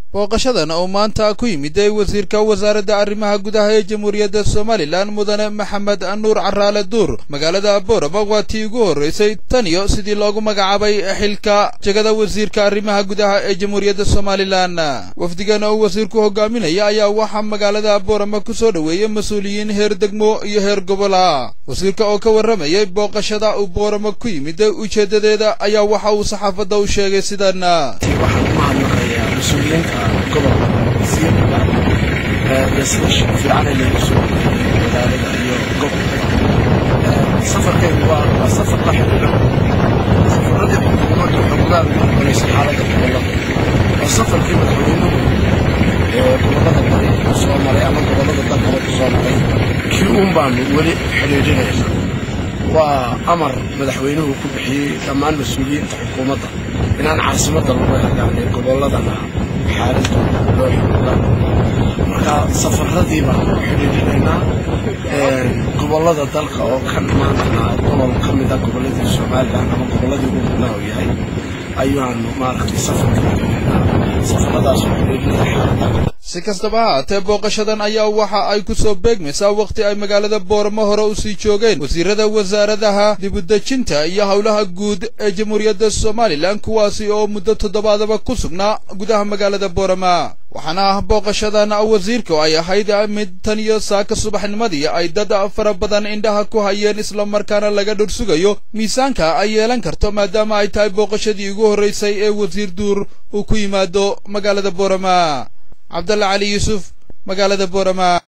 booqashadan oo maanta ku yimiday wasiirka wasaaradda arrimaha gudaha ee jamhuuriyadda somalilan mudane maxamed nuur caraale duur magaalada boorama waa tii ugu horreysay tan iyo sidii loogu magacaabay xilka jegada wasiirka arrimaha gudaha ee jamhuuriyadda somalilan wafdigan oo wasiirku hogaaminaya ayaa waxaa magaalada boorama ku soo dhoweeyey mas-uuliyiin heer degmo iyo heer gobola wasiirka oo ka warramayay booqashada uu boorama ku yimid ujeeddadeeda ayaa waxa uu saxaafadda u sheegay sidan mas-uuliyiinta gobolka wasiirka ee sida fiican ay leegu soo magaalada iyo gobolka safarkeedu waa waa safar la xiriira safaradii xukuumaddu xogogaal u aqbalaysa xaaladda gobollada waa safarkii madaxweynuhu ee gobollada bari ku soo maray ama gobollada dalkaba ku soo maray kii uun baanu weli xidhiidhinayna waa amar madaxweynuhu ku bixiyey dhammaan mas-uuliyiinta xukuumadda inaan caasimadda lagu eegaanin gobolladana xaaladooda loo xooga marka safaradii baanu xidhiidhinaynaa gobollada dalka oo ka maantana gobol ka mida gobolladii somalilan ama gobolladii ugu mudnaa uu yahay ayaanu maaragtay safarka safaradaas oo xidhiidhinaya xaaladda si kastaba ha haatee booqashadan ayaa waxa ay ku soo beegmaysaa wakhti ay magaalada booramo hore u sii joogeen wasiirada wasaaradaha dibudejinta iyo howlaha guud ee jamhuuriyadda somalilan kuwaasi oo muddo toddobaadaba ku sugnaa gudaha magaalada boorama waxaana ah booqashadan wasiirku ay ahayd mid tan iyo saaka subaxnimadii ay dad fara badan indhaha ku hayeen islamarkaana laga dhursugayo miisaanka ay yeelan karto maadaama ay tahay booqashadii ugu horraysay ee wasiir duur uu ku yimaado magaalada boorama cabdalla cali yuusuf magaalada boorama